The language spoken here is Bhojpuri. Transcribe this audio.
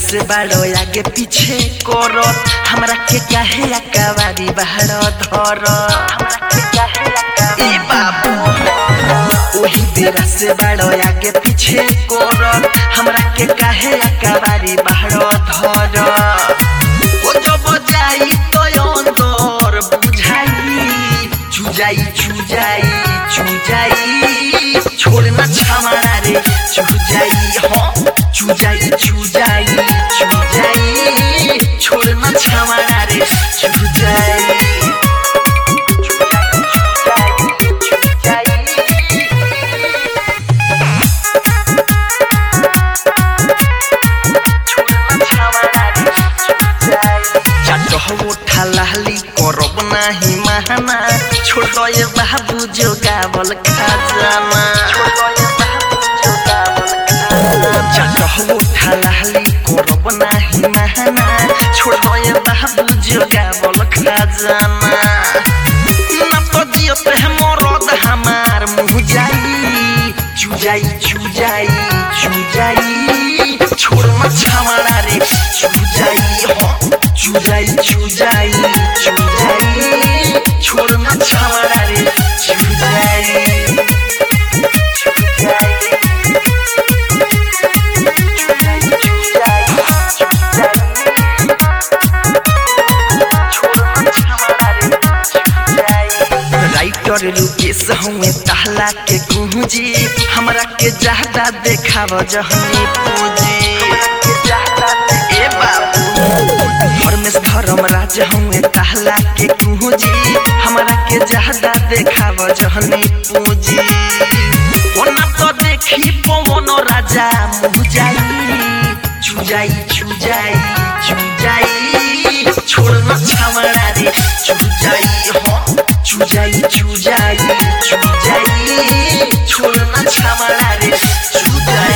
से बाड़ो आगे पीछे करो हमरा के काहे अकवारी बाहर धर ए बाबू ओही बेरा से बाड़ो आगे पीछे करो हमरा के काहे अकवारी बाहर धर ओ जब जाई तो अंदर बुझाई चुजाई चुजाई चुजाई छोड़ना छामारा रे चुजाई हो चुजाई चुजाई चुजाई छोड़ना छामारा रे चुजाई ठालाली करब नाही महाना छोड़ दे बाबू जो गावल खजाना चटहु ठालाली करब नाही महाना छोड़ दे बाबू जो गावल खजाना ना तो दियो पे मरद हमार मुँह जाई चुजाई चुजाई चुजाई छोड़ मत हमारा रे चुजाई हो चुजाई चुजाई चुजाई छोड़ मत हमारा रे चुजाई राइटर रुकेश हमें तहला के कुंजी हमरा के ज्यादा देखाव जहनी पूंजी ए बाबू धर्मेश धर्म राज हमें तहला के कुंजी हमरा के ज्यादा देखाव जहनी पूंजी ओना तो देखी पवन राजा मुजाई चुजाई चुजाई चुजाई छोड़ न छावड़ा रे चुजाई हो चुजाई चुजाई चुजाई छोड़ न छावड़ा रे चुजाई